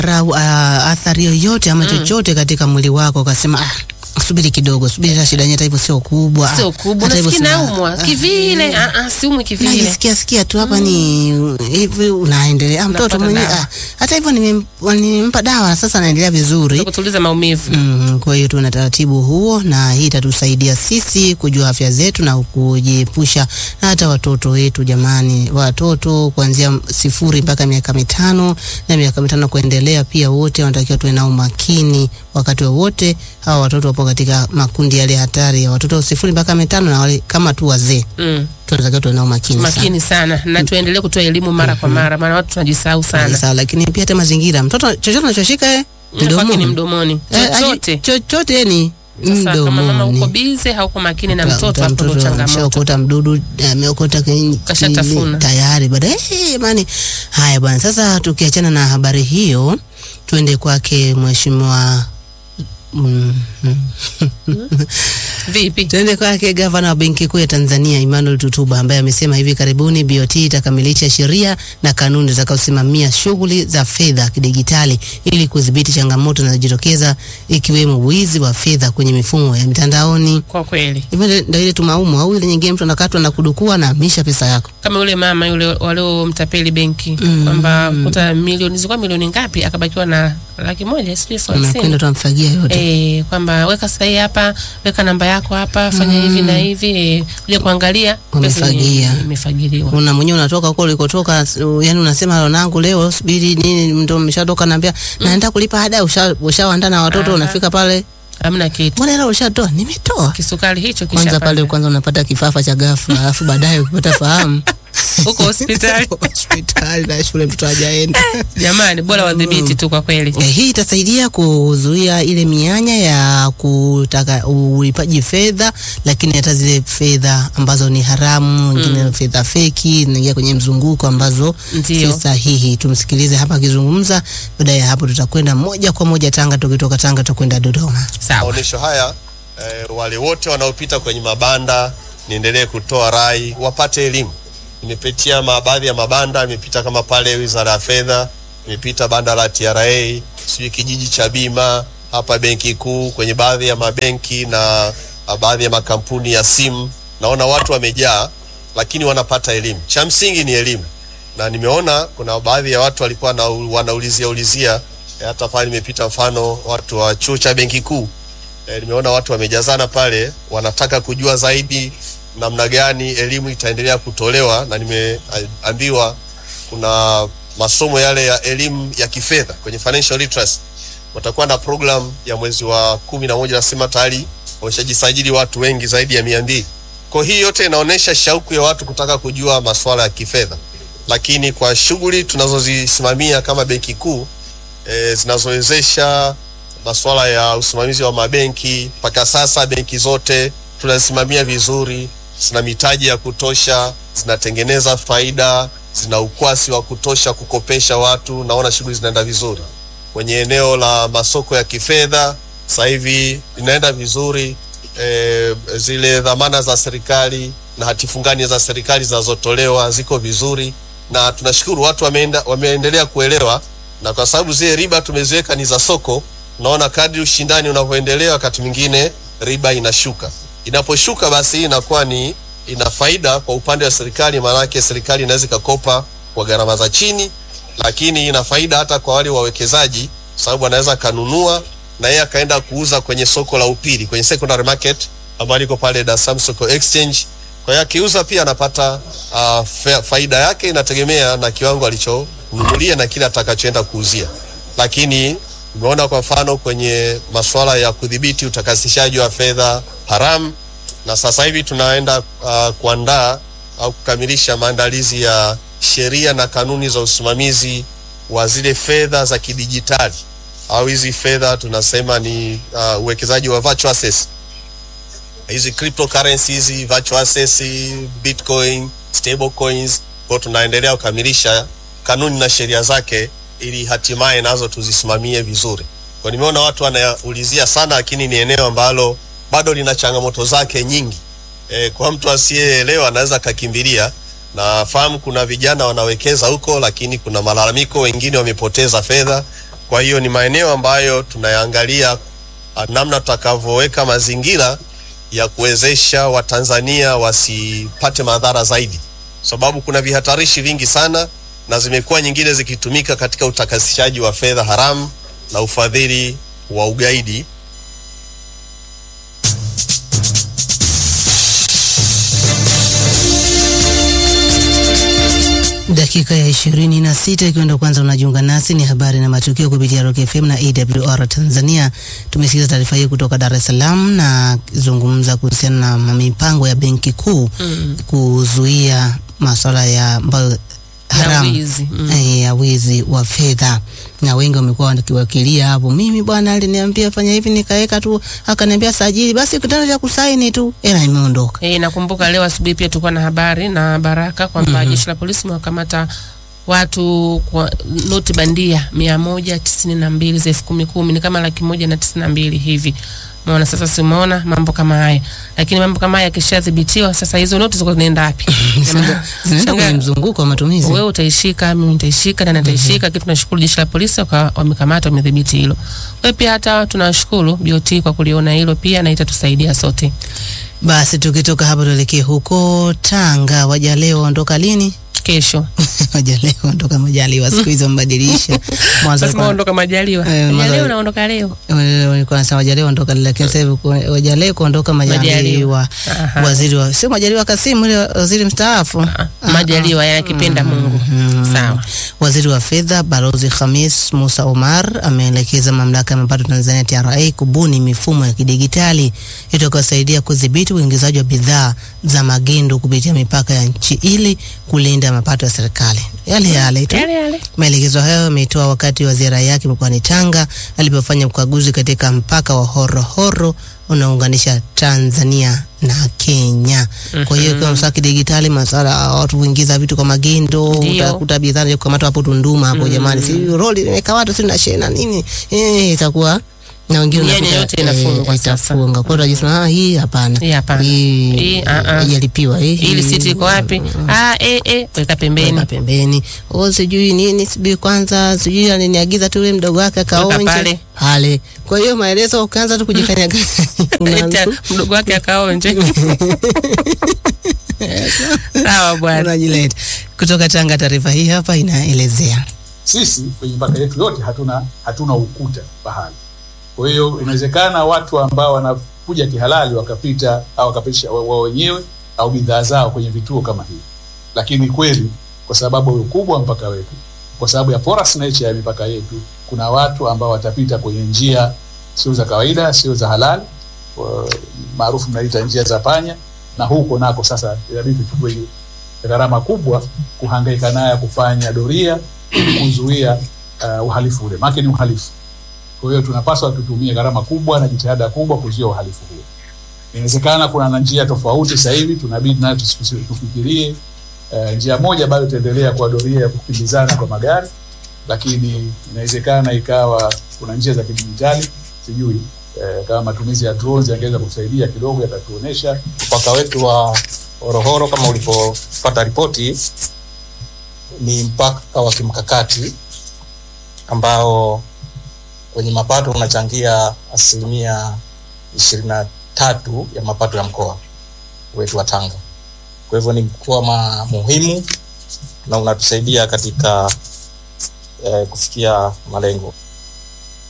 madhara uh, athari yoyote ama chochote katika mwili wako ukasema ah, subiri kidogo, subiri hata shida yenyewe hata hivyo sio kubwa. ah, Sio kubwa, hata hivyo unasikia sina- naumwa ah, kivile. Ah, ah, siumwi kivile. najisikia sikia tu hapa ni hivi, unaendelea. Ah, mtoto Unapata mwenyewe dawa. ah, hata hivyo nimem- nimempa dawa sasa, anaendelea vizuri. kutuliza maumivu. Mm, kwa hiyo tuna taratibu huo, na hii itatusaidia sisi kujua afya zetu na kujiepusha na hata watoto wetu. Jamani, watoto kuanzia sifuri mpaka miaka mitano na miaka mitano kuendelea, pia wote wanatakiwa tuwe na umakini wakati wowote. Hawa watoto wapo katika makundi yale hatari ya watoto sifuri mpaka mitano na wale kama tu wazee, Mm. tunatakiwa tuwe na umakini sana. Makini sana na tuendelee kutoa elimu mara kwa mara, maana watu tunajisahau sana. Sawa, lakini pia hata mazingira, mtoto chochote anachoshika eh, Na kwake ni mdomoni. mdomoni, Eh, chochote. chochote ni Sasa kama mama mdomoni. uko bize, hauko makini na Uta- mtoto, uta- hapo ndo mtoto changamoto. ameshaokota mdudu ameokota kwenye- Kashatafuna. kwenye- tayari baadaye eh, jamani. Haya bwana, sasa tukiachana na habari hiyo, tuende kwake mheshimiwa mm, mm. Vipi? Tuende kwake gavana wa Benki Kuu ya Tanzania Emmanuel Tutuba ambaye amesema hivi karibuni BOT itakamilisha sheria na kanuni zitakazosimamia shughuli za fedha kidigitali ili kudhibiti changamoto zinazojitokeza ikiwemo wizi wa fedha kwenye mifumo ya mitandaoni. Kwa kweli, Hivyo ndio- ndio ile tumaumu au ile nyingine mtu anakatwa na kudukua na amisha pesa yako. kama yule mama yule waliomtapeli benki Mm. kwamba kuta milioni zilikuwa milioni ngapi, akabakiwa na laki moja sijui elfu Unakwenda hamsini tunamfagia yote. Eh, kwamba weka sahihi hapa, weka namba yako hapa, fanya hivi na hivi, eh, kuja kuangalia pesa Wamefagia. ime- imefagiliwa. Una mwenyewe unatoka huko ulikotoka, uh, yani unasema wanangu, leo subiri nini, ndio umeshatoka, naambia naenda kulipa ada, usha- ushawaandaa na watoto, Aha. unafika pale, Hamna kitu. mbona hela ushatoa? Nimetoa. Kisukari hicho Kwanza kisha pale kwanza unapata kifafa cha ghafla, alafu baadaye ukipata fahamu huko hospitali. hospitali na shule mtoto hajaenda. Jamani, bora wadhibiti tu kwa kweli. Eh, hii itasaidia kuzuia ile mianya ya kutaka ulipaji fedha, lakini hata zile fedha ambazo ni haramu, nyingine fedha feki zinaingia kwenye mzunguko ambazo Ndio. si sahihi. Tumsikilize hapa akizungumza. Baada ya hapo, tutakwenda moja kwa moja Tanga. Tukitoka Tanga tutakwenda Dodoma. Sawa. maonyesho haya eh, wale wote wanaopita kwenye mabanda, niendelee kutoa rai wapate elimu. Nimepitia ma- baadhi ya mabanda, nimepita kama pale Wizara ya Fedha, nimepita banda la TRA, sijui kijiji cha bima hapa Benki Kuu, kwenye baadhi ya mabenki na ah, baadhi ya makampuni ya simu, naona watu wamejaa, lakini wanapata elimu. Cha msingi ni elimu, na nimeona kuna baadhi ya watu walikuwa na, wanaulizia ulizia eh, hata pale nimepita, mfano watu wa chuo cha Benki Kuu e, nimeona watu wamejazana pale, wanataka kujua zaidi namna gani elimu itaendelea kutolewa, na nimeambiwa kuna masomo yale ya elimu ya kifedha kwenye financial literacy, watakuwa na program ya mwezi wa kumi na moja, nasema tayari wameshajisajili watu wengi zaidi ya mia mbili. Kwa hii yote inaonyesha shauku ya watu kutaka kujua masuala ya kifedha, lakini kwa shughuli tunazozisimamia kama Benki Kuu e, zinazowezesha masuala ya usimamizi wa mabenki. Mpaka sasa benki zote tunazisimamia vizuri, zina mitaji ya kutosha, zinatengeneza faida, zina ukwasi wa kutosha kukopesha watu. Naona shughuli zinaenda vizuri kwenye eneo la masoko ya kifedha. Sasa hivi inaenda vizuri e, zile dhamana za serikali na hati fungani za serikali zinazotolewa ziko vizuri, na tunashukuru watu wameenda, wameendelea kuelewa na kwa sababu zile riba tumeziweka ni za soko, naona kadri ushindani unavyoendelea, wakati mwingine riba inashuka. Inaposhuka basi inakuwa ni ina faida kwa upande wa serikali, maanake serikali inaweza ikakopa kwa gharama za chini, lakini ina faida hata kwa wale wawekezaji, sababu anaweza kanunua na yeye akaenda kuuza kwenye soko la upili, kwenye secondary market ambayo liko pale Dar es Salaam Soko Exchange. Kwa hiyo akiuza pia anapata uh, fa faida yake, inategemea na kiwango alichonunulia na kile atakachoenda kuuzia. Lakini umeona kwa mfano kwenye masuala ya kudhibiti utakasishaji wa fedha haramu, na sasa hivi tunaenda uh, kuandaa au kukamilisha maandalizi ya sheria na kanuni za usimamizi wa zile fedha za kidijitali au hizi fedha tunasema ni uh, uwekezaji wa virtual assets hizi cryptocurrency hizi virtual assets, bitcoin, stable coins. Kwa tunaendelea kukamilisha kanuni na sheria zake ili hatimaye nazo tuzisimamie vizuri. Kwa nimeona watu wanaulizia sana, lakini ni eneo ambalo bado lina changamoto zake nyingi. E, kwa mtu asiyeelewa anaweza akakimbilia. Nafahamu kuna vijana wanawekeza huko, lakini kuna malalamiko, wengine wamepoteza fedha. Kwa hiyo ni maeneo ambayo tunayaangalia ah, namna tutakavyoweka mazingira ya kuwezesha Watanzania wasipate madhara zaidi, sababu kuna vihatarishi vingi sana na zimekuwa nyingine zikitumika katika utakasishaji wa fedha haramu na ufadhili wa ugaidi. Dakika ya ishirini na sita ikiwa ndo kwanza unajiunga nasi, ni habari na matukio kupitia Rock FM na AWR Tanzania. Tumesikiza taarifa hii kutoka Dar es Salaam na zungumza kuhusiana na mipango ya Benki Kuu Mm. kuzuia masuala ya ambayo haramu wizi. Mm. eh, ya wizi wa fedha, na wengi wamekuwa wakiwakilia hapo, mimi bwana aliniambia fanya hivi, nikaweka tu, akaniambia sajili, basi kitendo cha kusaini tu, hela imeondoka. E, nakumbuka leo asubuhi pia tulikuwa na habari na Baraka kwamba jeshi la polisi mewakamata watu kwa noti bandia mia moja tisini na mbili za elfu kumi kumi ni kama laki moja na tisini na mbili hivi. Umeona sasa, simeona mambo kama haya, lakini mambo kama haya yakishadhibitiwa, sasa hizo noti ziko zinaenda wapi? Zinaenda zinaenda kwenye Shangaa, mzunguko wa matumizi. wewe utaishika, mimi nitaishika, na nitaishika. Kitu tunashukuru jeshi la polisi waka- wamekamata, wamedhibiti hilo. Kwa hiyo pia hata tunashukuru BOT kwa kuliona hilo pia, na itatusaidia sote. Basi tukitoka hapa tuelekee huko Tanga. Wajaleo ondoka lini? Kesho Wajaleo ondoka Majaliwa, siku hizo mbadilisha. Mwanzo Lazima walikuwa- uondoka Majaliwa. Eh, mwanzo- Majaliwa unaondoka leo. wale walikuwa wanasema Wajaleo ondoka, lakini sasa hivi ku- Wajaleo kuondoka Majaliwa. Majaliwa. Aha. Waziri wa sio Majaliwa Kasimu, ile waziri mstaafu. Ah, Majaliwa yanakipenda Mungu. Sawa. Waziri wa fedha Balozi Khamis Musa Omar ameelekeza mamlaka ya mapato Tanzania TRA kubuni mifumo ya kidigitali itakayosaidia kudhibiti uingizaji wa bidhaa za magendo kupitia mipaka ya nchi ili kulinda mapato ya serikali. Yale yale tu. Yale yale. Maelekezo hayo ametoa wakati wa ziara yake mkoani Tanga alipofanya ukaguzi katika mpaka wa Horohoro unaounganisha Tanzania na Kenya. Kwa hiyo kwa mswaki kidigitali, masuala ya watu kuingiza vitu kwa magendo, Ndio. utakuta bidhaa ya kukamata hapo Tunduma hapo, jamani, si roli limekamatwa, si na shena nini, eh, itakuwa na wengine Mianya unakuta, yote inafungwa eh, sasa. itafunga. Kwa hiyo unajisema ah, hii hapana, Hii hapana. hii Hii, ah, ah. haijalipiwa hii, Ili hii- siti iko wapi? Ah, eh eh, weka pembeni. weka pembeni. Oh, sijui nini, sijui kwanza, sijui aliniagiza tu yule mdogo wake akaonje pale. pale. Kwa hiyo maelezo ukaanza tu kujikanyaga Ita, unaanza mdogo wake akaonje. Sawa bwana. unajileta. Kutoka Tanga, taarifa hii hapa inaelezea sisi kwenye mipaka yetu yote hatuna hatuna ukuta bahari. Kwa hiyo inawezekana watu ambao wanakuja kihalali wakapita au wakapitisha wa- wao wenyewe au bidhaa zao kwenye vituo kama hivi, lakini kweli kwa sababu ya ukubwa wa mpaka wetu, kwa sababu ya porous nature ya mipaka yetu, kuna watu ambao watapita kwenye njia sio za kawaida, sio za halali, wa- maarufu mnaita njia za panya, na huko nako sasa inabidi tuchukue gharama kubwa kuhangaika naye kufanya doria kuzuia uh, uhalifu ule, maana ni uhalifu. Kwa hiyo tunapaswa tutumie gharama kubwa na jitihada kubwa kuzuia uhalifu huo. Inawezekana kuna na njia tofauti sasa hivi, tunabidi nayo tusi- tufikirie. Uh, njia moja bado itaendelea kwa doria ya kukimbizana kwa magari, lakini inawezekana ikawa kuna njia za kidijitali, sijui uh, kama matumizi ya drones yangeweza kusaidia kidogo, yatatuonesha mpaka wetu wa Horohoro kama ulivyopata ripoti, ni mpaka wa kimkakati ambao kwenye mapato unachangia asilimia ishirini na tatu ya mapato ya mkoa wetu wa Tanga. Kwa hivyo ni mkoa ma- muhimu na unatusaidia katika eh, kufikia malengo.